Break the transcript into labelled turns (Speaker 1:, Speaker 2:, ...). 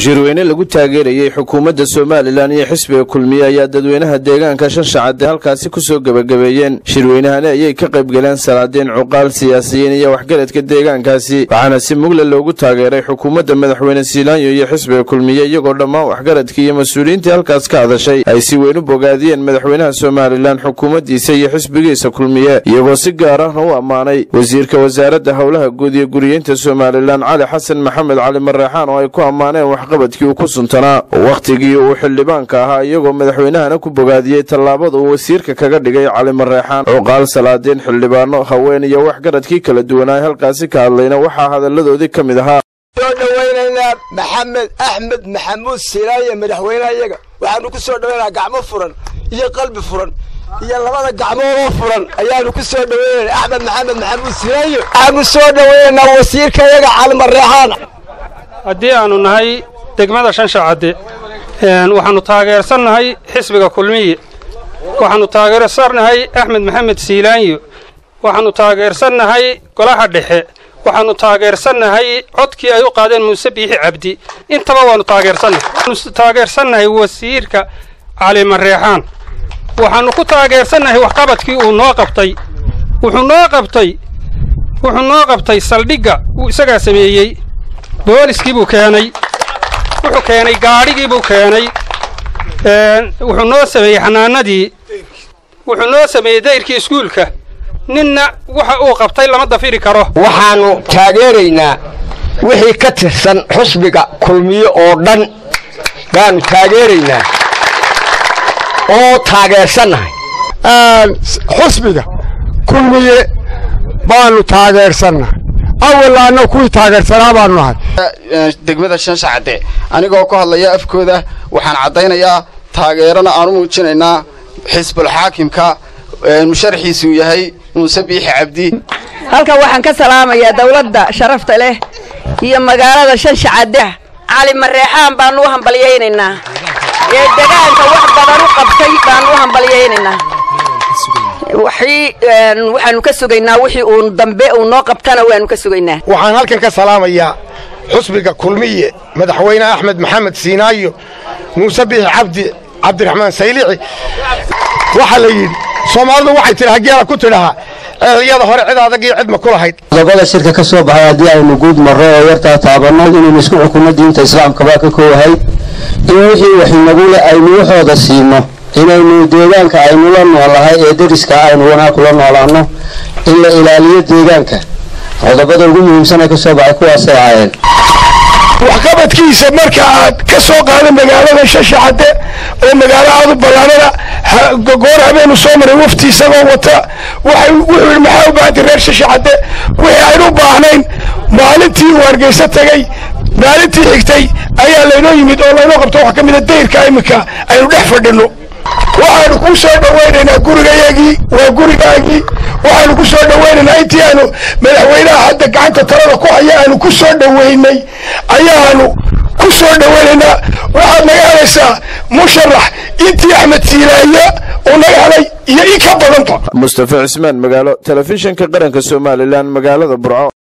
Speaker 1: shirweyne lagu taageerayey xukuumadda somalilan iyo xisbiga kulmiye ayaa dadweynaha deegaanka shanshacaddee halkaasi kusoo gebagabeeyeen shirweynahani ayay ka qaybgaleen salaadiin cuqaal siyaasiyiin iyo waxgaradka deegaankaasi waxaana si mugle loogu taageeray xukuumadda madaxweyne siilaanyo iyo xisbiga kulmiye iyagoo dhammaan waxgaradkii iyo mas-uuliyiintii halkaas ka hadashay ay si weyn u bogaadiyeen madaxweynaha somalilan xukuumaddiisa iyo xisbigiisa kulmiye iyagoo si gaar ahna u ammaanay wasiirka wasaaradda howlaha guud iyo guriyeynta somalilan cali xasan maxamed cali mareexaan oo ay ku ammaaneen waxqabadkii uu ku suntanaa wakhtigii uu xildhibaanka ahaa iyagoo madaxweynahana ku bogaadiyey tallaabada uu wasiirka kaga dhigay cali mareexaan cuqaal salaadiin xildhibaano haween iyo waxgaradkii kala duwanaa halkaasi ka hadlayna waxaa hadalladoodii ka mid ahaa
Speaker 2: soo dhowaynaynaa maxamed axmed maxamuud silaaye madaxweynaha iyaga waxaanu ku soo dhowaynaynaa gacmo furan iyo qalbi furan iyo labada gacmoodoo furan ayaanu ku soo dhowaynayna axmed maxamed maxamuud silaaye waxaanu soo dhowaynaynaa wasiirka iyaga cali mareexaan
Speaker 3: haddii aanu nahay degmada shanshacadde waxaannu taageersannahay xisbiga kulmiye waxaannu taageersannahay axmed maxamed siilaanyo waxaannu taageersannahay golaha dhexe waxaannu taageersannahay codkii ay u qaadeen muuse biixi cabdi intaba waannu taageersannahay waxaanu taageersannahay wasiirka cali mareexaan waxaannu ku taageersannahay waxqabadkii uu noo qabtay wuxuu noo qabtay wuxuu noo qabtay saldhigga wuu isagaa sameeyey booliskii buu keenay wuxuu keenay gaadhigii buu keenay wuxuu noo sameeyey xanaanadii wuxuu noo sameeyey dayrkii iskuulka ninna waxa uu qabtay lama dafiri karo
Speaker 2: waxaannu taageeraynaa wixii ka tirsan xusbiga kulmiye oo dhan baannu taageeraynaa oo taageersannahay
Speaker 4: xusbiga kulmiye baannu taageersannahay awalaanna kuwii taageersanaa baanu nahay
Speaker 5: degmada shanshacadde anigoo ku hadlaya afkooda waxaan caddaynayaa taageerana aan u muujinaynaa xisbul xaakimka musharaxiisuu yahay muuse biixi cabdi
Speaker 6: halkan waxaan ka salaamayaa dawladda sharafta leh iyo magaalada shanshacadde cali mareexaan baanu u hambalyaynaynaa ee degaanka wax badan u qabtay baanu u hambalyaynaynaa waxaanu ka sugaynaa wixii uu dambe uu noo qabtana waanu ka sugaynaa
Speaker 4: waxaan halkan ka salaamayaa xusbiga kulmiye madaxweyne axmed maxamed siinaayo muuse biixi cabdi cabdiraxmaan saylici waxaa la yidhi soomaalidu waxay tidhi hageela ku tidhahaa ceelyada hore cid adag iyo cidma ku lahayd
Speaker 7: qodobada shirka ka soo baxay haddii aynu guud marro oo yartaa taabanno inaynu isku xukunno diinta islaamka baa ka koowahay in wixii waxinagu leh aynu waxooda siino inaynu deegaanka aynu la noolahay ee deriska aynu wanaag kula noolaanno in la ilaaliyo deegaanka qodobada ugu muhiimsan ee ka soo baxay kuwaasay ahaayeen
Speaker 4: waxqabadkiisa marka aad ka soo qaada magaalada shashacadde oo magaalo aad u ballaanana goor habeenu soo maray wafti isagoo wata wuxuu yidhi maxaa u baahantay reer shashacadde wixii aynu u baahnayn maalintii uu hargeysa tagay maalintii xigtay ayaa laynoo yimid oo laynoo qabto wax ka mida dayrka iminka aynu dhex fadhinno waxaanu ku soo dhowaynaynaa gurigayagii waa gurigaagii waxaanu ku soo dhowaynaynaa intii aanu madaxweynaha hadda gacanta talada ku haya aanu ku soo dhowaynay ayaanu ku soo dhowaynaynaa waxaad naga helaysaa musharax intii axmed siilaaye uu naga helay iyo in ka badanta
Speaker 1: mustafa cismaan magaalo telefishinka qaranka somalilan magaalada burco